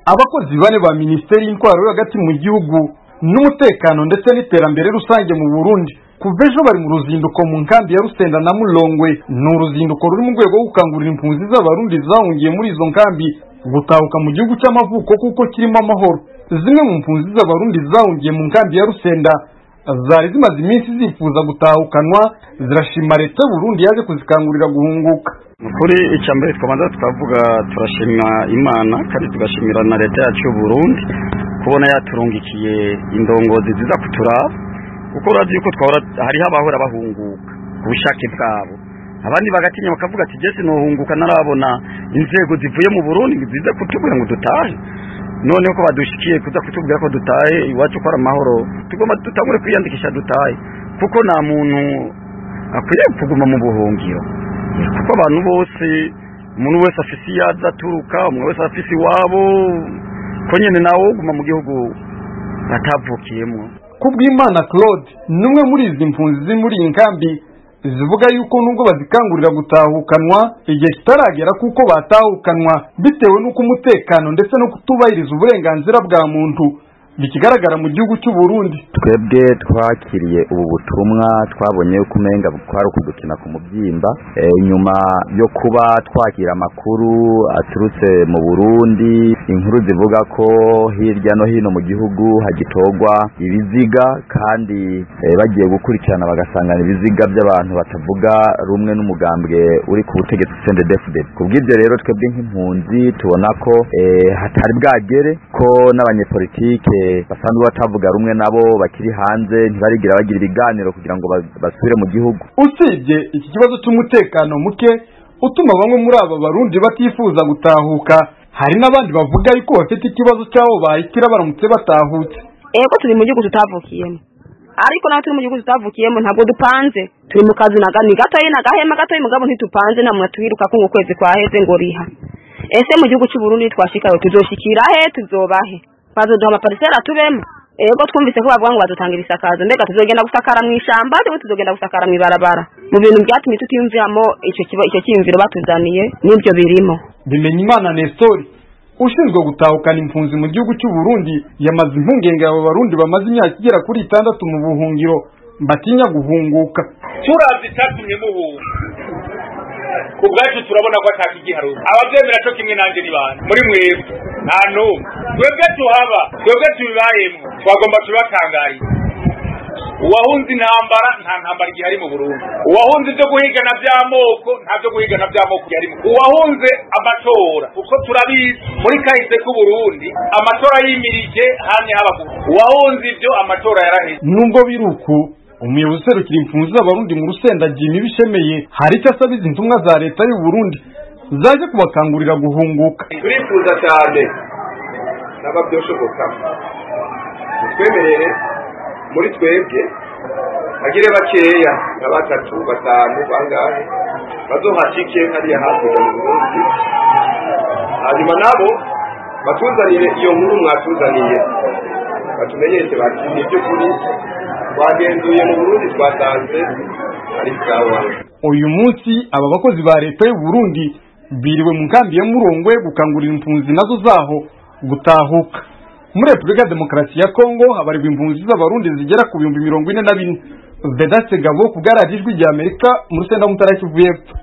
abakozi bane ba minisiteri y'intwaro yo hagati mu gihugu n'umutekano ndetse n'iterambere rusange mu burundi kuva ejo bari mu ruzinduko mu nkambi ya rusenda na mulongwe ni uruzinduko ruri mu rwego rwo gukangurira impunzi z'abarundi zahungiye muri izo nkambi gutahuka mu gihugu cy'amavuko kuko kirimo amahoro zimwe mu mpunzi z'abarundi zahungiye mu nkambi ya rusenda zari zimaze iminsi zifuza gutahukanwa zirashima leta y'uburundi yaje kuzikangurira guhunguka kuri icya mbere twabanza tukavuga turashima imana kandi tugashimira na leta yacu y'uburundi kubona yaturungikiye indongozi ziza kuturaba kuko urazi yuko twahora hariho abahora bahunguka ku bushake bwabo abandi bagatinya bakavuga ati jesi nohunguka narabona inzego zivuye mu burundi zize kutubwira ngo dutahe noneho ko badushikiye kuza kutubwira ko dutahe iwacu ko ari amahoro tugomba dutangure kwiyandikisha dutahe kuko nta muntu akwiriye kuguma mu buhungiro kuko abantu bose umuntu wese afise iyo aza aturuka umuntu wese afise iwabo ko nyine nawe uguma mu gihugu atavukiyemo kubw'imana claude n'umwe muri izi mpunzi ziri muri iyi nkambi zivuga yuko nubwo bazikangurira gutahukanwa igihe kitaragera kuko batahukanwa bitewe n'uko umutekano ndetse no kutubahiriza uburenganzira bwa muntu bikigaragara mu gihugu cy'u Burundi twebwe twakiriye ubu butumwa twabonye yuko umenga kwari ukudukina ku mubyimba nyuma yo kuba twakira amakuru aturutse mu Burundi inkuru zivuga ko hirya no hino mu gihugu hagitogwa ibiziga kandi bagiye gukurikirana bagasangana ibiziga by'abantu batavuga rumwe n'umugambwe uri ku butegetsi CNDD-FDD kubw'ibyo rero twebwe nk'impunzi tubona ko hatari bwagere ko n'abanyepolitike basanzwe batavuga rumwe nabo bakiri hanze ntibarigira bagira ibiganiro kugira ngo basubire mu gihugu usibye iki kibazo cy'umutekano muke utuma bamwe muri aba barundi batifuza gutahuka hari n'abandi bavuga yuko bafite ikibazo cy'aho bahitira baramutse batahutse ego turi mu gihugu tutavukiyemo ariko naho turi mu gihugu tutavukiyemo ntabwo dupanze turi mu kazi ni gatoya ni agahema gatoya mugabo ntitupanze nta muntu twiruka ko ukwezi kwaheze ngo riha ese mu gihugu cy'u Burundi twashikayo tuzoshikira he tuzobahe bazoduha amaparisera tubemo ego twumvise ko bavuga ngo badutangira isakazo mbega tuzogenda gusakara mu ishamba cyangwa tuzogenda gusakara mu ibarabara mu bintu byatumye tutiyumviramo icyo icyo cyiyumviro batuzaniye n'ibyo birimo bimenya imana nestori ushinzwe gutahukana impunzi mu gihugu cy'u Burundi yamaze impungenge aba barundi bamaze imyaka igera kuri itandatu mu buhungiro batinya guhunguka turavye icyatumye muhunga ku bwacu turabona ko atakigiharuka abavyemera co kimwe nanje ni bande muri mwebwe nta n'umwe twebwe tuhaba twebwe tubibayemwo twagomba tubatangariye uwahunze intambara nta ntambara igihari mu burundi uwahunze ibyo guhigana by'amoko nta byo guhigana by'amoko yarimo uwahunze amatora kuko turabizi muri kahise k'uburundi amatora yimirije hamwe haba uwahunze ibyo amatora yaraheze nubwo biri uku umuyobozi userukira impunzi z'abarundi mu rusenda jimmy bishemeye hari icyo asaba izi ntumwa za leta y'u Burundi zaje kubakangurira guhunguka turifuza cyane naba byoshoboka twemerere muri twebwe bagire bakeya nka batatu batanu bangahe bazohashike hariya hakurya mu burundi hanyuma nabo batuzanire iyo nkuru mwatuzaniye batumenyeshe bati ni by'ukuri twagenzuye mu burundi twasanze ari sawa uyu munsi aba bakozi ba leta y'u Burundi biriwe mu nkambi ya Murongwe gukangurira impunzi nazo zaho gutahuka muri Repubulika ya Demokarasi ya Kongo habarirwa impunzi z'abarundi zigera ku bihumbi mirongo ine na bine Vedaste Gabo ku bwarajijwi rya Amerika mu rusenda w'umutara Kivu y'Epfo